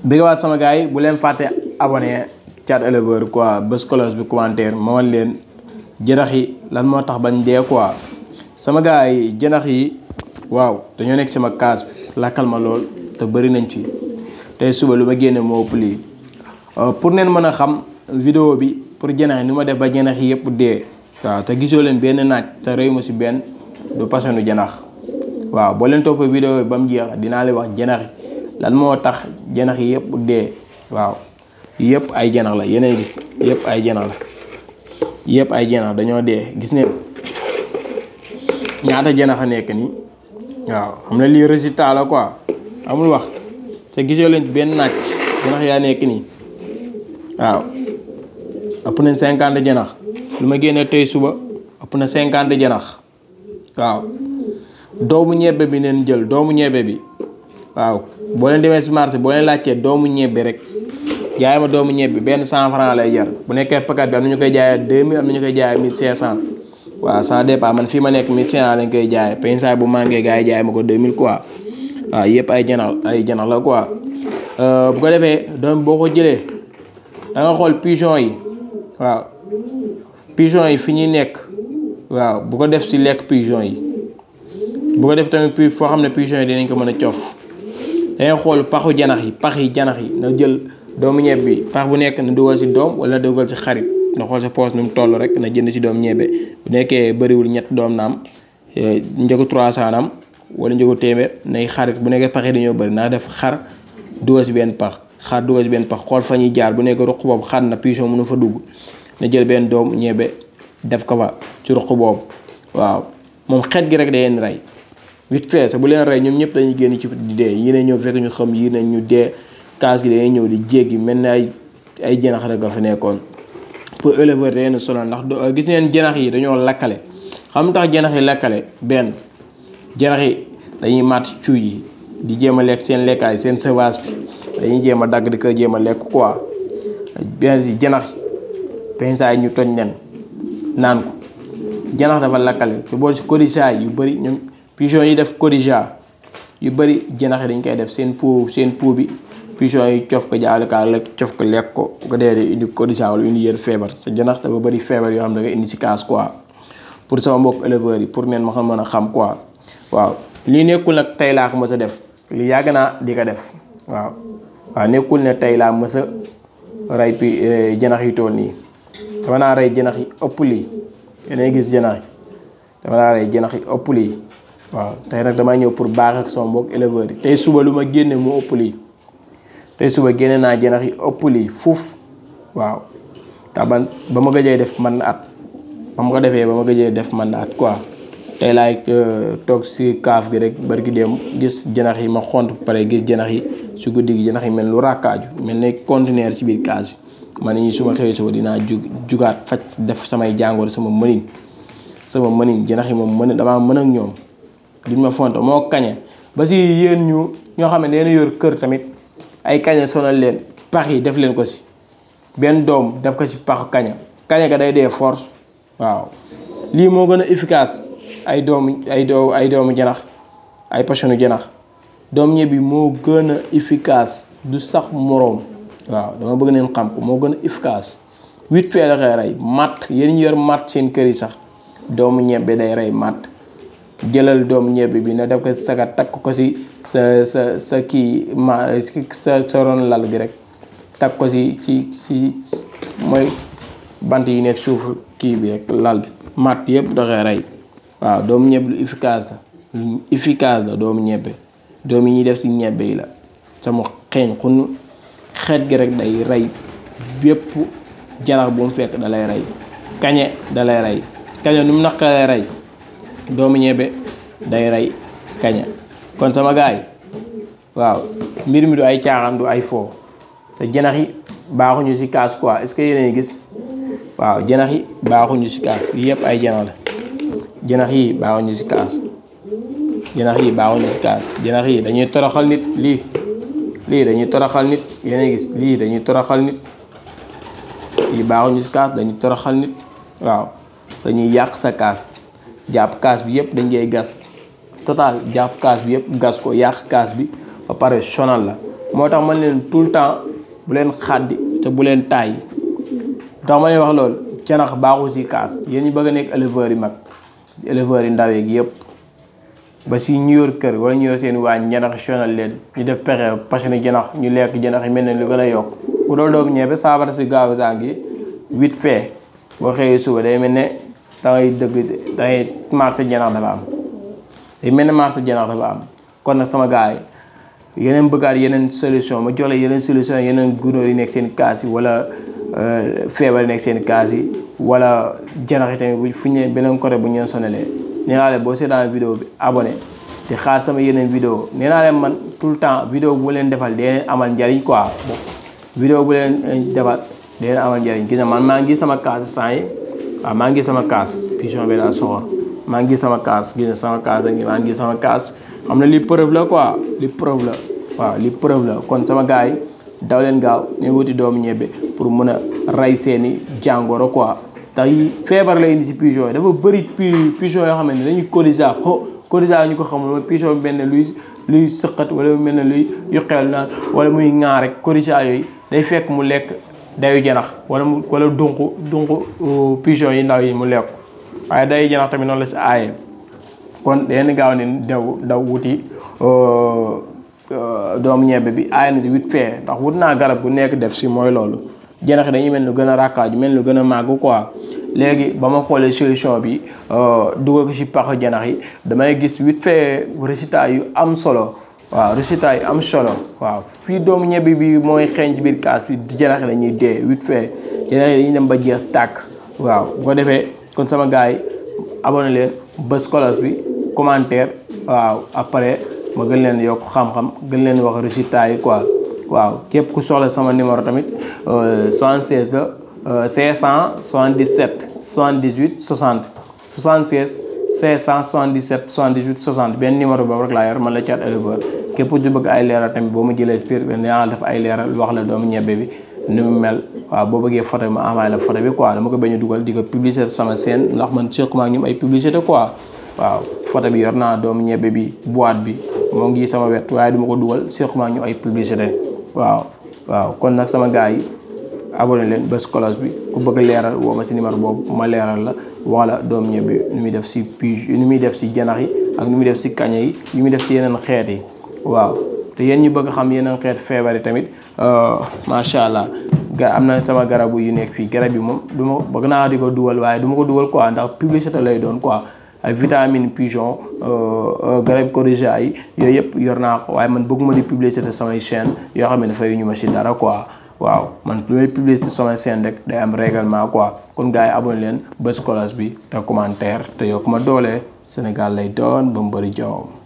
bëggawaat sama gars yi bu leen fàtte abonné Thiat Éleveur quoi bés cloche bi commentaire ma wan leen jënax yi lan moo tax bañ dee quoi sama gars yi jënax yi waaw dañoo nekk sama kaas bi lakkal ma lool te bëri nañ ci tey suba lu ma génne moo ëpp lii pour neen mën a xam vidéo bi pour jënax yi ni ma def ba jënax yi yëpp dee waaw te gisoo leen benn naaj te réew ma si benn du pasanu jënax waaw boo leen toppee vidéo bi ba mu jeex dinaa leen wax jënax yi lan moo tax janax yi yëpp dee waaw yëpp ay janax la yeneen gis yëpp ay janax la yëpp ay janax dañoo dee gis neen ñaata janax a nekk nii waaw xam ne lii résultat la quoi amul wax te gisoo leen benn naaj janax yaa nekk nii waaw ëpp na cinquante janax lu ma génnee tey suba ëpp na cinquante janax waaw doomu ñebbe bi neen jël doomu ñebbe bi waaw boo leen demee si marché boo leen laajtee doomu ñebbe rek jaay ma doomu ñebbe benn cent franc lay jar bu nekkee paquet bi am na ñu koy jaayee deux mille am na ñu koy jaayee mille cinq cent waaw ça dépend man fii ma nekk mille cinq cent lañ koy jaayee pensaay bu manqué gars yi jaay ma ko deux mille quoi waaw yëpp ay janax ay janax la quoi bu ko defee doom boo ko jëlee da nga xool pigeon yi waaw pigeon yi fi ñuy nekk waaw bu ko def si lekk pigeon yi bu ko def tamit puis foo xam ne pigeon yi dinañ ko mën a cof dangay xool paxu janax yi pax yi janax yi na jël doomu ñebe bi pax bu nekk na dugal si doom wala dugal si xarit na xool sa poos nu mu toll rek na jënd si doom ñebe bu nekkee bëriwul ñett doom naam njëgu 300 naam wala njëgu téeméer nay xarit bu nekkee pax yi dañoo bëri naa def xar dugal si benn pax xar dugal si benn pax xool fa ñuy jaar bu nekk ruq boobu xar na pigeon mënu fa dugg na jël benn doom ñebe def ko fa ci ruq boobu waaw moom xet gi rek day leen rey vite fait sa bu leen rey ñoom ñëpp dañuy génn ci di dee yii ne ñëw fekk ñu xam yii ne ñu dee kaas gi dañuy ñëw di jéggi mel ni ay ay janax rek nga fa nekkoon pour éleveur da leen sonal ndax gis neen janax yi dañoo lakkale xam tax janax yi lakkale benn janax yi dañuy màtt cuuj yi di jéem a lekk seen lekkaay seen sauvage bi dañuy jéem a dagg di ko jéem a lekk quoi benn janax yi pensaay ñu toj nen naan ko janax dafa lakkale te boo si codicaa yu bëri ñoom pigeon yi def codija yu bëri janax yi dañ koy def seen pou seen pou bi pigeon yi cof ko jaale kaa la cof ko lekk ko bu ko dee dee indi codija wala indi yër feebar sa janax dafa bëri feebar yoo xam ne da nga indi si kaas quoi pour sama mbokk éleveurs yi pour neen ma xam mën a xam quoi waaw lii nekkul nag tey laa ko mës a def li yàgg naa di ko def waaw waaw nekkul ne tey laa mës a rey pi janax yi tool nii dama naa rey janax yi ëpp lii yéenay gis janax yi dama naa rey janax yi ëpp lii waaw tey nag damay ñëw pour baax ak sama mbokk éleveurs yi tey suba lu ma génne mu ëpp lii tey suba génne naa janax yi ëpp lii fuuf waaw te ban ba ma gëjee def man na at ba ma ko defee ba ma gëjee def man na at quoi tey laay toog si kaaf gi rek barki dem gis janax yi ma xont pare gis janax yi si guddi gi janax yi mel lu ràkkaaju mel ne conteneur ci biir kaas bi ma ne ñi su ma xëyee suba dinaa jug jugaat faj def samay jàngoor sama mënin sama mënin janax yi moom mën damaa mën ak ñoom duñ ma fonto moo kañe ba si yéen ñu ñoo xam ne leen yor kër tamit ay kañe sonal leen pax yi def leen ko si benn doom def ko si paxu kaña kaña ga day dee force waaw lii moo gën a efficace ay doomu ay doo ay doomu janax ay pachonu janax doom ñebbi moo gën a efficace du sax moroom waaw dama bëgg neen xam ko moo gën a efficace huit fee la koy rey matt yéen ñu yor matt seen kër yi sax doomu ñebbe day rey matt jëlal doomu ñebbe bi na def ko saga takk ko si sa sa sa kii ma sa sa ron lal gi rek takk ko si si si mooy bant yi nekk suuf kii bi rek lal bi matt yëpp da koy rey waaw doomu ñebbe lu efficace la lu efficace la doomu ñebbe doom yi ñuy def si ñebbe yi la sama xeeñ xun xeet gi rek day rey bépp janax bu mu fekk da lay rey kañe da lay rey kañe nu mu naqaree rey doomu ñebe day rey kaña kon sama gaay waaw mbir mi du ay caaxaan du ay foo sa janax yi baaxuñu ci kaas quoi est-ce que yéen a gis waaw janax yi baaxuñu ci kaas yi yëpp ay janax la janax yi baaxuñu ci kaas janax yi baaxuñu ci kaas janax yi dañuy toroxal nit lii lii dañuy toroxal nit yéen a gis lii dañuy toroxal nit yi baaxuñu ci kaas dañuy toroxal nit waaw dañuy yàq sa kaas jàpp kaas bi yëpp dañ koy gas total jàpp kaas bi yëpp gas ko yàq kaas bi ba pare sonal la moo tax man leen tout le temps bu leen xàddi te bu leen tàyyi tax ma leen wax loolu janax baaxul ci kaas yéen ñi bëgg a nekk éleveurs yi mag éleveurs yi ndaw yeeg yëpp ba si ñu yor kër wala ñu yor seen waañ janax sonal leen ñu def pexe parce que janax ñu lekk janax yi mel ne lu gën a yokk ku doon doomu ñebe saafara si gaaw saa ngi vite fait boo xëyee suba day mel ne dangay dëgg dangay marché janax dafa am day mel ne marché janax dafa am kon nag sama gars yi yeneen bëggaat yeneen solution ma jox la yeneen solution yeneen gunóor yi nekk seen kaas yi wala feebar yi nekk seen kaas yi wala janax yi tamit bu fu ñu beneen côté bu ñu leen sonalee nee naa leen boo seetaan vidéo bi abonné te xaar sama yeneen vidéo nee naa leen man tout le temps vidéo bu leen defal dee amal njariñ quoi vidéo bu leen defal dee leen amal njariñ gis na man maa ngi sama kaas sant yi waaw maa ngi sama kaas pigeon bi laa soxla maa ngi sama kaas gis na sama kaas ngi maa ngi sama kaas xam na li preuve la quoi li preuve la waaw li preuve la kon sama gars yi daw leen gaaw ne wuti doomu ñebbe pour mën a rey seeni jàngoro quoi tax feebar la indi ci pigeon yi dafa bëri pigeon yoo xam ne dañuy corrigea xo corrigea ñu ko xamul mooy pigeon bi mel ne luy luy sëqat wala mel ne luy yu xeel naan wala muy ŋaa rek corrigea yooyu day fekk mu lekk dayu janax wala mu wala dunq dunq pigeon yi ndaw yi mu lekk waaye dayu janax tamit noonu la si aaye kon den gaaw ne daw daw wuti doomu ñebbe bi aay na ci vite fait ndax wut naa garab bu nekk def si mooy loolu janax yi dañuy mel lu gën a rakkaaju mel lu gën a màgg quoi léegi ba ma xoolee solution bi dugal ko si pax janax yi damay gis vite fait résultat yu am solo waaw résultat yu am solo waaw fii doomu ñebbe bi mooy xeeñ ci biir kaas bi janax yi dañuy dee vite fait janax yi dañuy dem ba jeex tàkk waaw bu ko defee kon sama gars yi abonné leen bës kolos bi commentaire waaw après ma gën leen yokk xam-xam gën leen wax résultat yi quoi waaw képp ku soxla sama numéro tamit 76 la 577 78 60 76 577 78 60 benn numéro boobu rek laa yor man la Thiat éleveur képp ku ci bëgg ay leeral tamit boo ma jëlee piir yaa def ay leeral wax la doomu ñebbe bi ni mu mel waaw boo bëggee photo bi ma envoyé la photo bi quoi dama ko bañ a dugal di ko publicité sama scène ndax man sequma ak ñoom ay publicité quoi waaw photo bi yor naa doomu ñebbe bi boîte bi moo ngi sama wet waaye duma ko dugal sequma ak ñu ay publicité waaw waaw kon nag sama gars yi abonné leen bés cloche bi ku bëgg leeral woo ma si numéro boobu ma leeral la wala doomu ñebbe nu muy def si pige nu muy def si janax yi ak nu muy def si kaña yi nu muy def si yeneen xeet yi waaw te yéen ñu bëgg xam yeneen xeet feebar yi tamit macha allah ga am na sama garabu yu nekk fii garab yi moom du ma bëgg naa di ko dugal waaye du ma ko dugal quoi ndax publicité lay doon quoi ay vitamine pigeon garab corrigea yi yooyu yëpp yor naa ko waaye man bëgguma di publicité samay chaîne yoo xam ne dafay ñu ma si dara quoi waaw man lu may publicité samay chaîne rek day am règlement quoi kon gars yi abonné leen bës cloche bi te commentaire te yokk ma doole Sénégal lay doon ba mu bëri jaww